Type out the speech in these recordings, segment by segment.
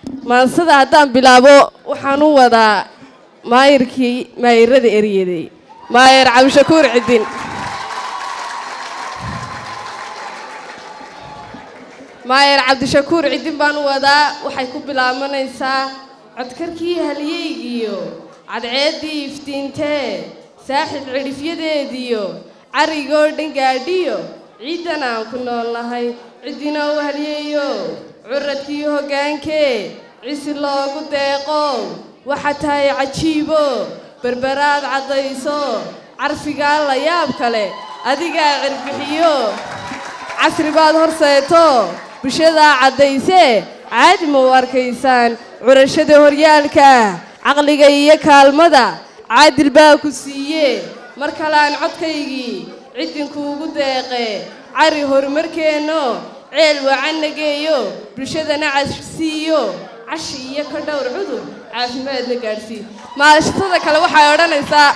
maansada haddaan bilaabo waxaan u wadaa maayirkii maayirada eryaday maayir cabdishakuur cidin maayir cabdishakuur cidin baan u wadaa waxay ku bilaabanaysaa codkarkii halyeygiyo cadceeddii iftiintee saaxib cidhifyadeediyo carigoo dhan gaadhiyo ciiddan aan ku nool nahay ciddinoo halyeeyo curadkii hoggaankee cisi loogu deeqo waxa tahay cajiibo berberaad caddayso carfigaa la yaab kale adigaa cirbixiyo casri baad horseeto bulshadaa caddaysee caadi ma u arkaysaan curashada horyaalka caqliga iyo kaalmada caadil baa ku siiye mar kaleaan codkaygii ciddinkuugu deeqe cari horumarkeenno ceel wacanna geeyo bulshadana casisiiyo cashi iyo ka dhowr cudur caafimaadna gaadhsii maashatada kale waxay odhanaysaa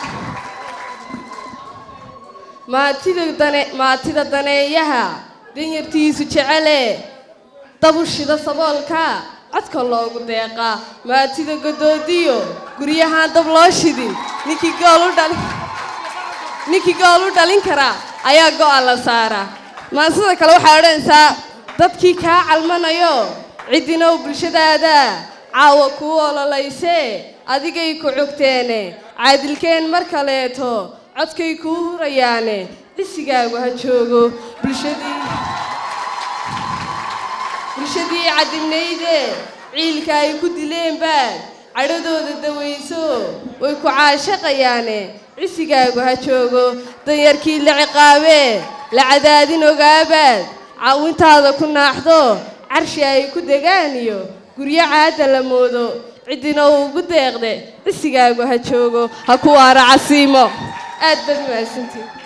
maatida dane maatida daneeyaha danyartiisu jecele dabushida saboolka codka loogu deeqaa maatida godoodiyo guryahaan dab loo shidin ninkii gool u dhali ninkii gool u dhalin karaa ayaa go'a la saaraa maansada kale waxay odhanaysaa dadkii kaa calmanayo ciddinow bulshadaada caawa kuu ololaysee adigay ku cogteene caadilkeen mar kaleeto codkay kuu hurayaane cisigaagu ha joogo bulshadii bulshadii cadibnayde ciilka ay ku dileen baad cadhadooda dawayso way ku caashaqayaane cisigaagu ha joogo danyarkii la ciqaabee la cadaadin ogaabaad caawintaada ku naaxdo carshi ay ku degaan iyo guryo caadda la moodo ciddina uu ugu deeqde cisigaagu ha joogo ha ku waara casiimo aad baad mahadsantiin